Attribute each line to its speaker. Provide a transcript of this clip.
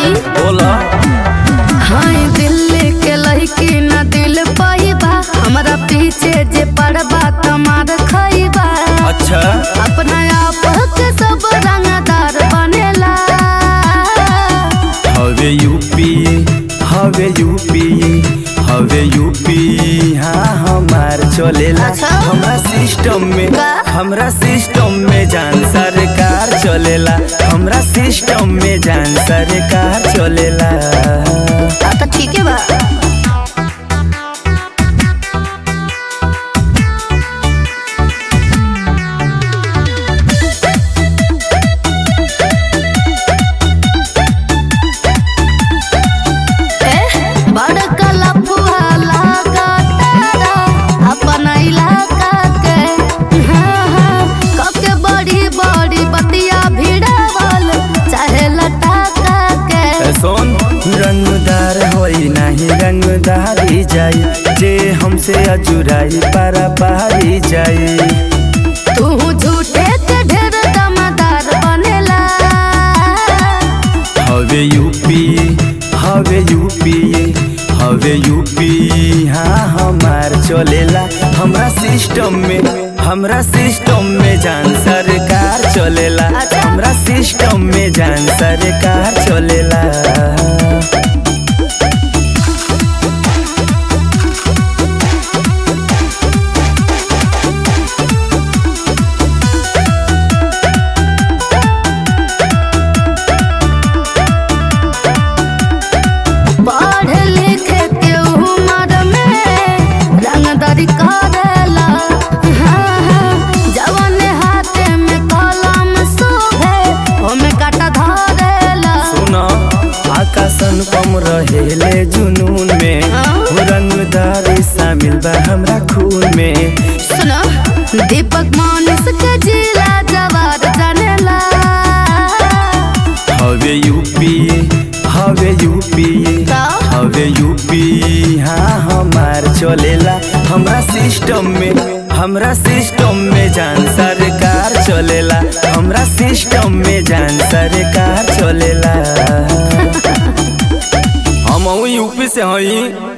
Speaker 1: सुनी
Speaker 2: बोला
Speaker 1: हाय दिल्ली के लड़की न दिल पाइबा हमरा पीछे जे पड़बा तमार खइबा
Speaker 2: अच्छा
Speaker 1: अपना आप के सब रंगदार बनेला
Speaker 2: हवे यूपी हवे यूपी हवे यूपी हाँ हमार चलेला
Speaker 1: अच्छा।
Speaker 2: हमरा सिस्टम में
Speaker 1: का?
Speaker 2: हमरा सिस्टम में जान सरकार चलेला हमरा सिस्टम में जान सरकार चलेला
Speaker 1: आ तो ठीक है बा ए, बड़का लफुआ लागा तारा अपन इलाका के हाँ, हाँ, कके बड़ी बड़ी बतिया भिड़ावल चाहे लटाका के
Speaker 2: ए सोन रंगदार होई नाही रंगदारी जाई जे हमसे अजुराई पारा पारी जाई
Speaker 1: तू झूठे के ढेर दमदार बनेला
Speaker 2: हवे यूपी हवे यूपी हवे यूपी हाँ हमार चलेला हमरा सिस्टम में हमरा सिस्टम में जान सरकार चलेला
Speaker 1: अच्छा।
Speaker 2: हमरा सिस्टम में जान सरकार चलेला
Speaker 1: पढ़ लिख के उम्र में रंगदारी करेला हाँ, हाँ, जवन हाथे में कलम शोभे ओमे काटा धरेला
Speaker 2: सुना आकाशन कम रहेले जुनून में
Speaker 1: हाँ?
Speaker 2: रंगदारी शामिल बा हमरा खून में
Speaker 1: सुनो दीपक मानुस के जिला जवार जानेला
Speaker 2: हवे यूपी हवे यूपी
Speaker 1: का?
Speaker 2: हवे यूपी हाँ हमार चलेला हमरा सिस्टम में हमरा सिस्टम में जान सरकार चलेला हमरा सिस्टम में जान सरकार चलेला हम यूपी से हई